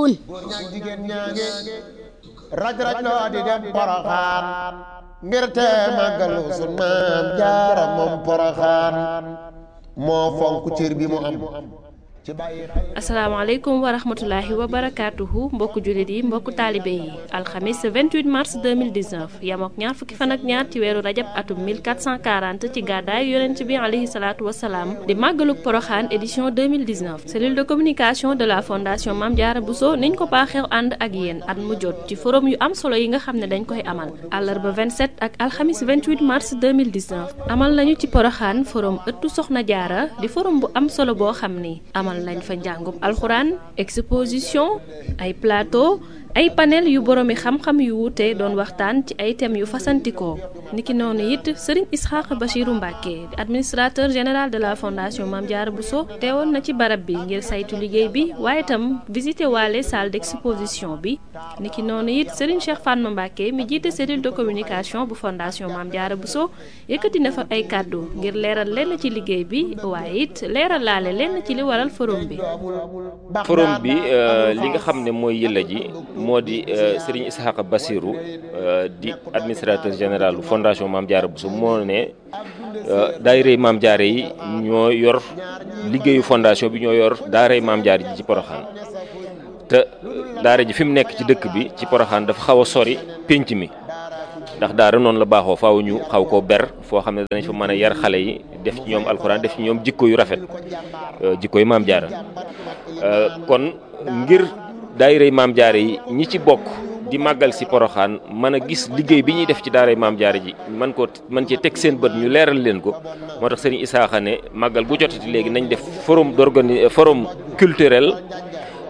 Thioune góor ñaag jigéen ñaange raj raj loo di dem poroxaan ngir te màggalu sun maam jaara moom poroxaan moo fonk cër bi mu am ci bàyyi xel asalaamaaleykum wa rahmatulahi wa barakaatuhu mbokku jullit yi mbokku taalibe yi alxamis 28 mars 2019 yamook ñaar fukki fan ak ñaar ci weeru rajab atum 1440 ci gàddaay yonent bi alayhi salaatu wasalaam di màggaluk poroxaan édition 2019 cellule de communication de la fondation Mame Diarra Bousso niñ ko baaxeew ànd ak yéen at mu jot ci forum yu am solo yi nga xam ne dañ koy amal àllarba 27 ak alxamis 28 mars 2019 amal nañu ci poroxaan forum ëttu soxna jaara di forum bu am solo boo xam ni amal lañ fa njàngum alxuraan exposition ay plateau ay panel yu boroomi xam-xam yu wuute doon waxtaan ci ay thèmes yu fasantikoo niki noonu it sëriñ Isxaaq Bachiru Mbàkke administrateur général de la fondation Mame Diarra Bousso teewoon na ci barab bi ngir saytu liggéey bi waaye itam visité waale salle d'exposition bi niki noonu it sëriñ Cheikh Fatma Mbàkke mi jiite cellule de communication bu fondation Mame Diarra Bousso yëkkati na fa ay kàddu ngir leeral lenn ci liggéey bi waaye it leeral laale lenn ci li waral forum bi forum bi li nga xam ne mooy yëlla ji moo di Serigne Ishaqa Bassirou di administrateur général fondation Mame Diarra Bousso moo ne daayirey Mame Diarra yi ñoo yor liggéeyu fondation bi ñoo yor daaray Mame Diarra ji ci Poroxaan te daara ji fi mu nekk ci dëkk bi ci Poroxaan dafa xaw a sori pénc mi ndax daara noonu la baaxoo faaw ñu xaw koo ber foo xam ne danañ fa mën a yar xale yi def ci ñoom alxuraan def ci ñoom jikko yu rafet jikko yu Mame Diarra kon ngir daayirey Mame Diarra yi ñi ci bokk di màggal si poroxaan mën a gis liggéey bi ñuy def ci daaray Mame Diarra ji man ko man cee teg seen bët ñu leeral leen ko moo tax sëriñ Isaaxa ne màggal gu jotati léegi nañ def forum d'organi forum culturel